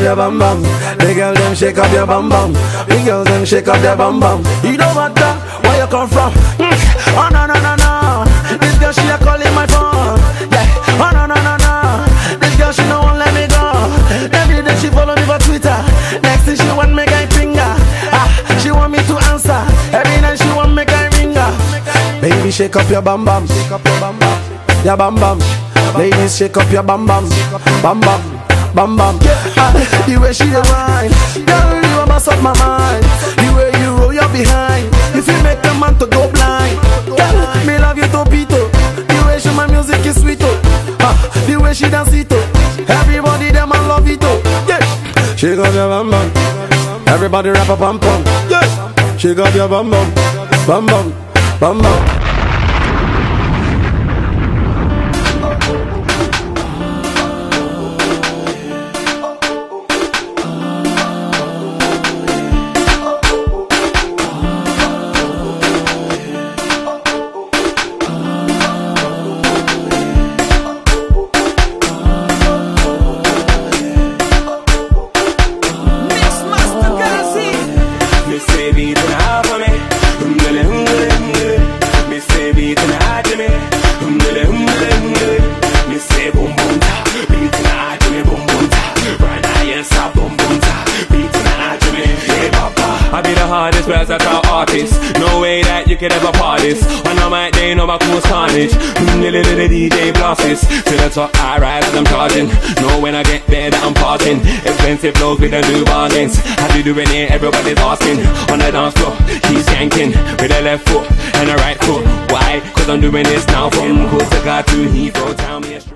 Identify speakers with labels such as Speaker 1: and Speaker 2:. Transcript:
Speaker 1: your bum bum. The girl them shake up your bum bum. The girls them shake up their bum bum. You don't matter where you come from. Mm. Oh no no no no. This girl she a calling my phone. Yeah. Oh no no no no. This girl she no won't let me go. Every day she follow me for Twitter. Next thing she want make I finger. Ah, she want me to answer. Every night she want make I ring her. Baby shake up your bum bum. Shake up your bum bum. Your bum bum. Ladies shake up your bum bum. Bum bum. Bum bum. Ah, the way she dey whine. Girl you a mess up my mind. The way you roll your behind. If you make a man to go blind. Girl me love you topito. The way she my music is sweet oh. Ah, the way she dance it oh. Everybody them I love it oh. Yeah. Shake up your bum bum. Everybody rap a bum bum. Yeah. Shake up your bum bum. Bum bum. Bum bum.
Speaker 2: Me say beat and half for me. Umdele, umdele, umdele. Me say beat and half to me. Umdele, umdele, umdele. Me say boom boom ta. Beat and half to me, boom boom ta. Right now, yes, I boom boom ta. Beat and half to me. Hey, papa. I be the hardest versatile artist. No way that you could ever part this. When I'm out there, no my cool carnage. Umdele, the DJ blasses. To the top, I rise as I'm charging. Know when I get there that I'm parting. Expensive flows with the new bargains. How you doing it? Everybody's asking. On the dance floor, he's yanking with the left foot and the right foot. Why? Cause I'm doing this now from Costa to Heathrow. Tell me. a-